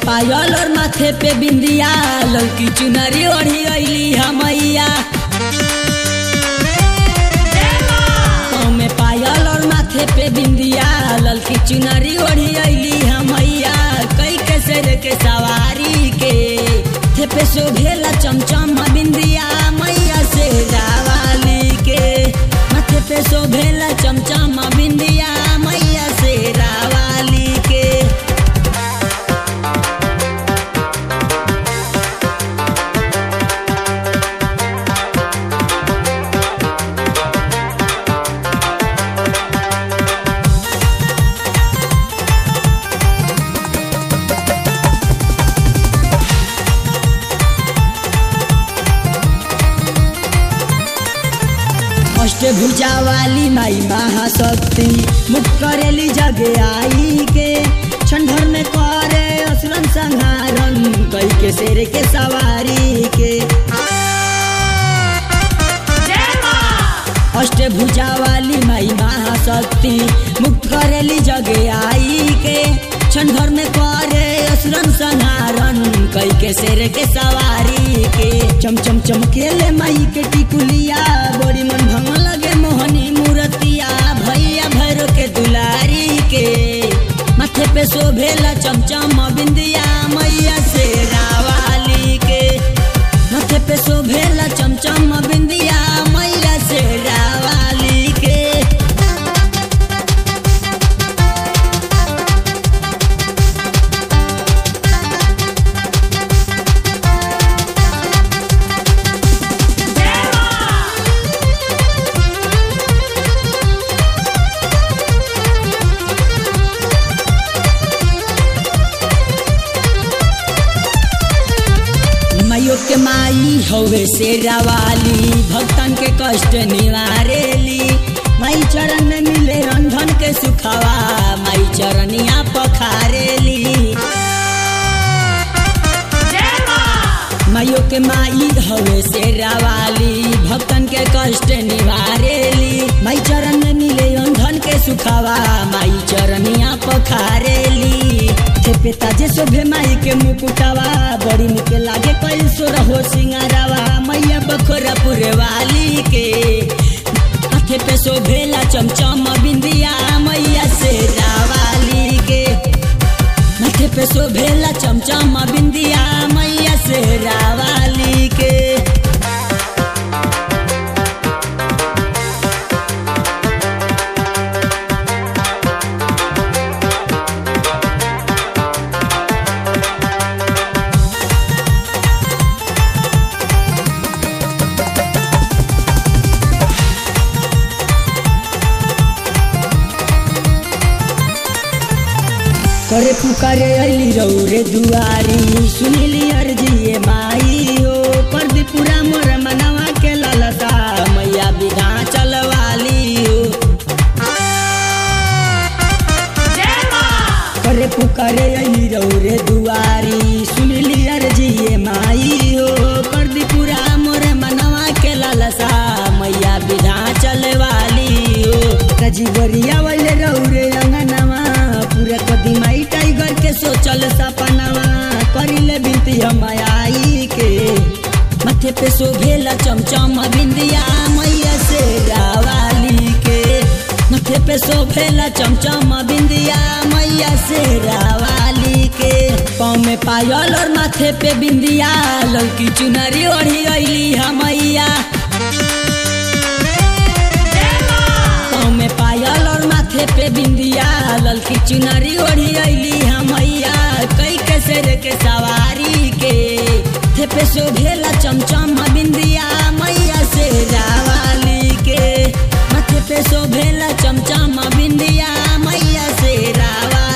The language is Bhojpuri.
पायल और माथे पे बिंदिया लड़की चुनरी ओढ़ी अली हमैया पाँव में पायल और माथे पे बिंदिया लड़की चुनरी ओढ़ी अली हमैया कई के शेर के सवारी के थे पे शोभेला चमचम बिंदिया मैया से रावाली के माथे पे शोभेला चमचम बिंदिया मैया से रावाली के अष्टभुजा वाली माई महाशक्ति मुख करेली जगे आई के छंडर में करे असुरन संहारन कई के शेर के सवारी के अष्टभुजा वाली माई महाशक्ति मुक्त करेली जगे आई के क्षण भर में करे असुरन संहारन कई के शेर के सवारी के चम चम चमकेले माई के टिकुलिया बड़ी मन भंग लगे मोहनी मूर्तिया भैया भैरो के दुलारी के माथे पे शोभेला चमचम बिंदिया मैया से रावाली के माथे पे शोभेला चमचम बिंदिया मैया से रावाली के माइयो के माई हवे शेरा वाली भक्तन के कष्ट निवारेली माई चरण में मिले रंधन के सुखवा माई चरनिया पखारेली माइयो के माई हवे शेरा वाली भक्तन के कष्ट निवारेली माई चरण में मिले रंधन के सुखवा माई चरनिया पखारेली थे पेता जे शोभे माई के मुकुटवा बड़ी निके लागे कई सो रहो सिंगारावा मैया बखोरापुर वाली के हाथे पे शोभेला चमचम बिंदिया मैया से रावाली के माथे पे शोभेला चमचम बिंदिया मैया से रावाली के करे पुकारे अली रौरे दुआरी सुनिली अर्जी माई हो परदीपुरा मोर मनवा के ललता मैया विधा चलवाली हो करे पुकारे अली रौरे दुआरी सुनिली अर्जी माई हो परदीपुरा मोर मनवा के ललसा मैया विधा चलवाली हो रजीवरिया वाले रौरे अंगनवा पूरा कदी माई टाइगर के सोचल सपनवा करिले बिनती हम आई के माथे पे शोभेला चमचम बिंदिया मैया से रावाली के माथे पे शोभेला चमचम बिंदिया मैया से रावाली के पाँव में पायल और माथे पे बिंदिया लड़की चुनरी ओढ़ी अली हमैया पाँव में पायल और माथे पे बिंदिया ललकी चुनरी ओढ़ी अली हमैया कई के शेर के सवारी के थे पे शोभेला चमचम बिंदिया मैया से रावाली के माथे पे शोभेला चमचम बिंदिया मैया से रावा